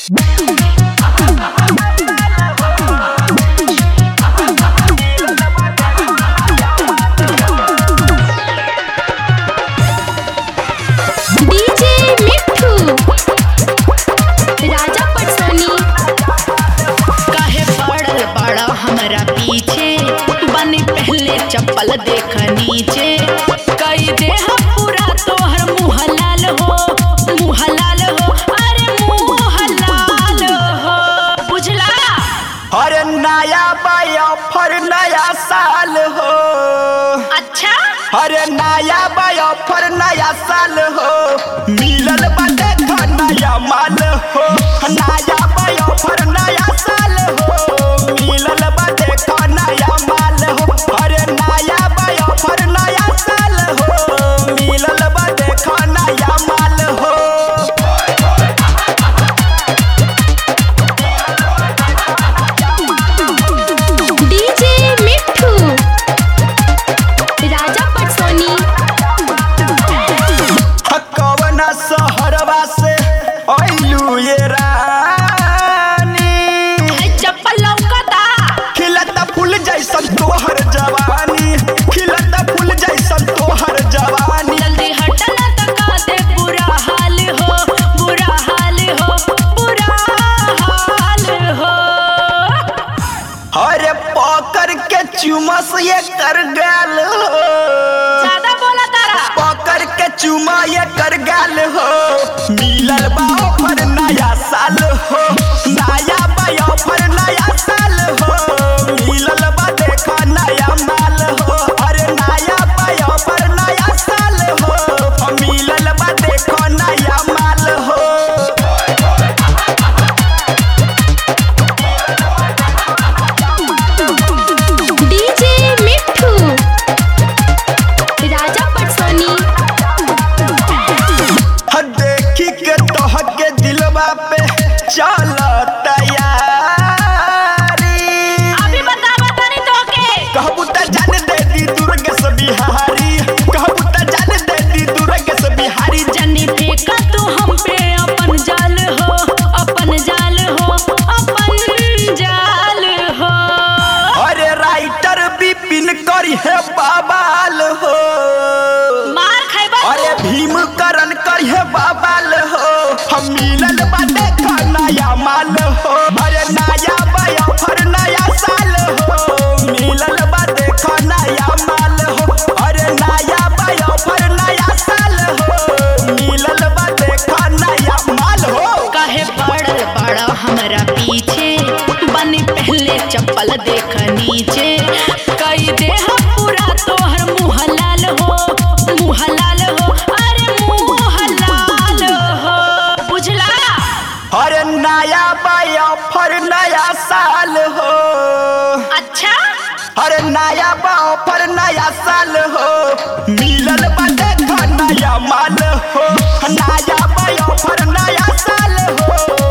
DJ मिठू राजा पटसोनी काहे पड़ल बड़ा हमरा पीछे बनी पहले चप्पल देख नीचे कई देह पूरा तोहर मुँह लाल हो मुँह लाल हो अरे मुँह लाल हो बुझला अरे नया बाई ऑफर नया साल हो अच्छा अरे नया बाई ऑफर नया साल हो मिलल बाटे का नया माल हो नया बाई ऑफर नया साल हो मिलल बाटे का नया माल हो अरे नया बाई ऑफर नया साल हो मिलल बाटे का नया माल हो डीजे मिठू राजा पटसोनी कवना सहरवा से अइलू ये रानी चप्पल लौकता खिलता फूल जैसन तोहर जवानी खिलता फूल जैसन तोहर जवानी जल्दी हटना तका दे बुरा हाल हो बुरा हाल हो बुरा हाल हो अरे पकड़ के चुमस ये कर गाल हो ज्यादा बोला तारा पकड़ के चुमा ये कर गाल हो मिलल बा ऑफर नया साल हो नया बा ऑफर नया साल हो मिलल बा देखा नया माल हो अरे नया बा ऑफर नया साल हो मिलल बा देखा नया माल हो डीजे मिठू राजा पटसोनी ह देखी के तोहके दिलवा पे चल तैयारी अभी बता बता नहीं तो के कहबू त जान दे दी दुर्ग से बिहारी कहबू त जान दे दी दुर्ग से बिहारी जनी फेंका तू हम पे अपन जाल हो अपन जाल हो अपन जाल हो अरे राइटर बिपिन करी है बाबाल हो मार खाइबा अरे भीम करण करी है बाबाल हो हम मिलल बाटे का नया माल हो अरे नया बाया फर नया साल हो मिलल बाटे का नया माल हो अरे नया बाया फर नया साल हो मिलल बाटे का नया माल हो काहे पड़ल बड़ा हमरा पीछे बनी पहले चप्पल देख नीचे कई देह पूरा तोहर मुँह लाल हो मुँह लाल हो अरे मुँह लाल हो बुझला अरे नया बाया फर नया साल हो अच्छा अरे नया बाओ पर नया साल हो मिलल बाटे का नया माल हो नया बाओ पर नया साल हो